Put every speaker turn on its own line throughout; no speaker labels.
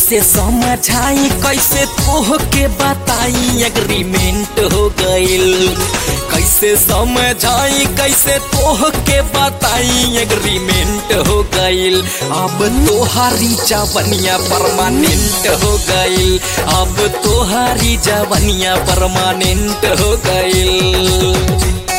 कैसे समझाई कैसे तोह के बताई एग्रीमेंट हो गइल कैसे समझाई कैसे तोह के बताई एग्रीमेंट हो गइल अब तोहारी जवनिया परमानेंट हो गइल अब तोहारी जवनिया परमानेंट हो गइल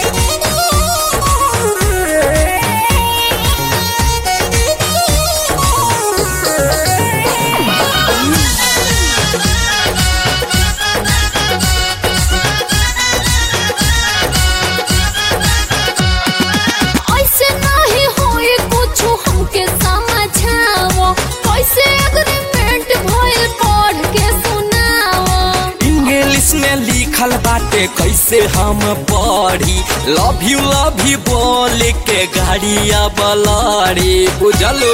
ऐसे नाही होए कुछु हमके समझाओ कैसे एग्रीमेंट भइल पढ़ के सुनाओ
इंग्लिश में लिखल बाटे कैसे हम पढ़ी लव यू लव यू बोल के गाड़िया बलाड़ी बुझलो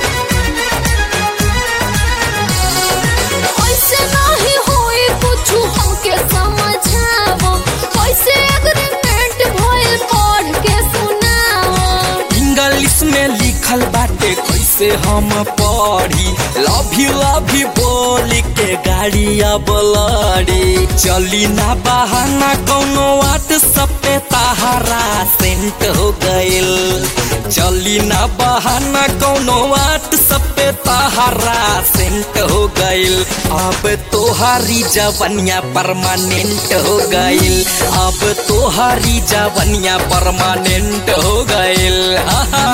ऐसे नाही होए कुछु हमके समझाओ कैसे एग्रीमेंट भइल पढ़ के सुनाओ
इंग्लिश में लिखल बाटे कैसे हम पढ़ी लव यू लव यू बोल के गाड़िया बलाड़ी चली ना बहाना कौनो व्हाट्सएप पे तहारा सेंट हो गइल चली ना बहाना कौनो व्हाट्सएप पे तहारा सेंट हो गइल अब तोहारी जवनिया परमानेंट हो गइल अब तोहारी जवनिया परमानेंट हो गइल आहा।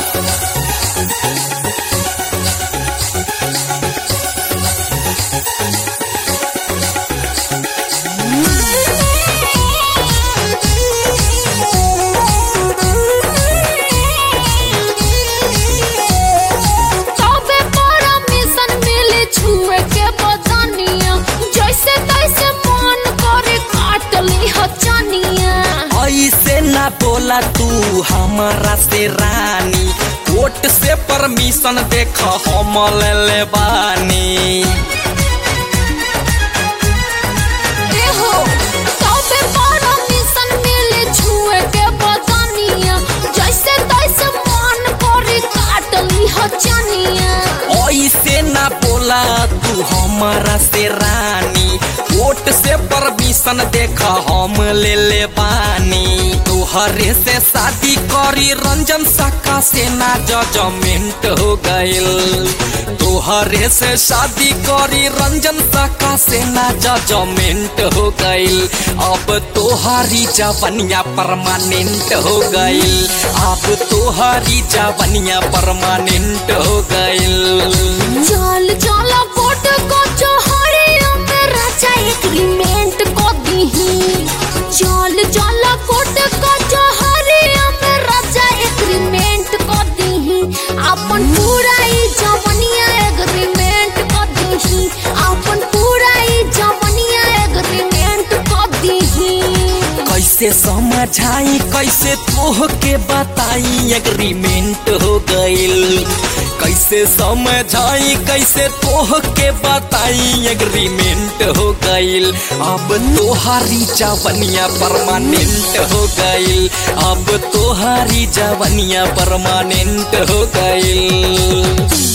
तबे परमिशन मिले छुए के बदनिया जैसे तैसे मन करे काट ली हचनिया
ऐसे ना बोला तू हमारा से रानी कोर्ट से परमिशन देख हम ले ले बानी
एहो तबे परमिशन मिले छुए के बदनिया जैसे तैसे मन करे काट ली हचनिया
ऐसे ना बोला तू हमारा से रानी कोर्ट से परमिशन देख हम ले ले बानी तोहरे से शादी करी रंजन साका से ना जजमेंट हो गइल तोहरे से शादी करी रंजन साका से ना जजमेंट हो गइल अब तोहारी जवनिया परमानेंट हो गइल अब तोहारी जवनिया परमानेंट हो गइल
चल चल कोट को चोहरियों में राजा एग्रीमेंट को दीही चल चल कोट को चोहरियों में राजा एग्रीमेंट को दीही अपन पूरा ई जवनिया एग्रीमेंट को दीही अपन पूरा ई जवनिया एग्रीमेंट को दीही
कैसे समझाई कैसे तोह के बताई एग्रीमेंट हो गइल कैसे समझाई कैसे तोह के बताई एग्रीमेंट हो गइल अब तोहारी जवनिया परमानेंट हो गइल अब तोहारी जवनिया परमानेंट हो गइल